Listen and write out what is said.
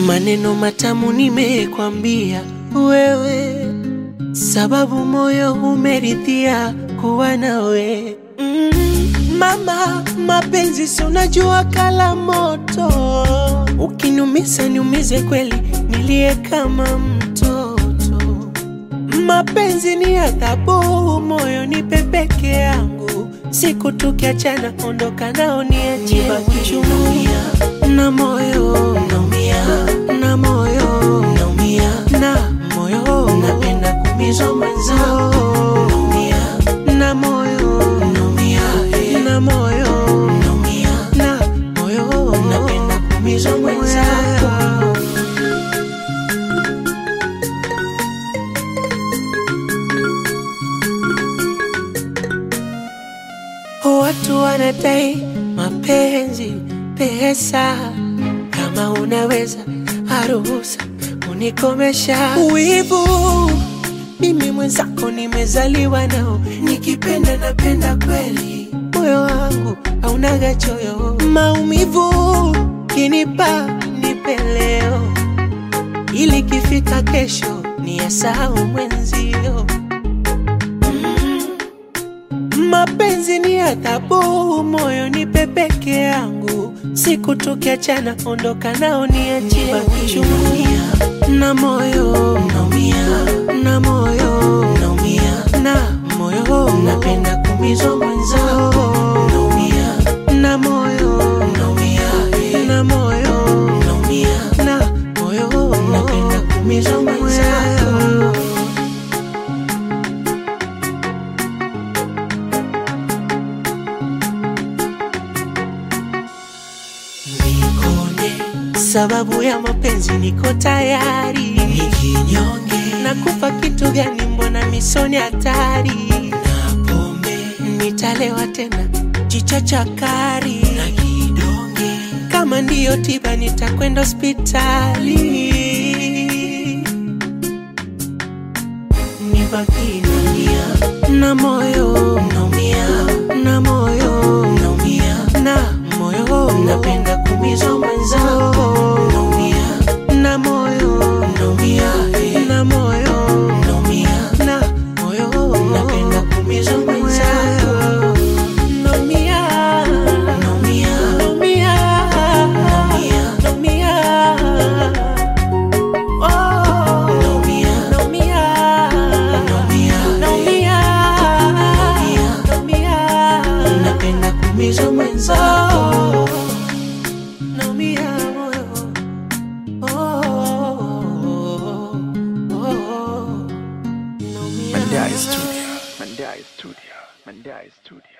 maneno matamu nimekwambia wewe, sababu moyo umeridhia kuwa nawe. Mm, mama, mapenzi si unajua kala moto, ukiniumiza niumize kweli, nilie kama mtoto. Mapenzi ni adhabu, moyo nipe peke yangu, siku tukiachana, ondoka nao niachie uchungu na moyo naumia, na moyo naumia, na moyo napenda kumizwa mwenzao naumia, na moyo naumia, na moyo naumia, na moyo napenda kumizwa mwenzao Watu wanadai mapenzi pesa, kama unaweza aruhusa unikomesha wivu. Mimi mwenzako nimezaliwa nao, nikipenda napenda kweli, moyo wangu haunaga choyo. Maumivu kinipa nipe leo, ili kifika kesho ni yasahau mwenzio. Mapenzi ni adhabu, moyo nipe peke yangu, siku tukiachana, ondoka nao niachie uchungu na moyo naumia, na moyo naumia, na moyo napenda kumizwa mwenzao naumia, na moyo naumia, na moyo naumia, na moyo napenda kumizwa mwenzao Nikone sababu ya mapenzi, niko tayari. Nikinyonge nakupa kitu gani? Mbona misoni hatari na pombe, nitalewa tena jicho chakari na kidonge. Kama ndiyo tiba, nitakwenda hospitali. Nibaki naumia na moyo naumia na moyo naumia na moyo napenda kumizwa mwenzao naumia na moyo naumia na moyo naumia na moyo napenda kumizwa mwenzao naumia naumia naumia naumia naumia oh naumia naumia naumia naumia naumia napenda kumizwa mwenzao naumia moyo oh, oh, oh, naumia Mandai Studio. Mandai Studio. Mandai Studio.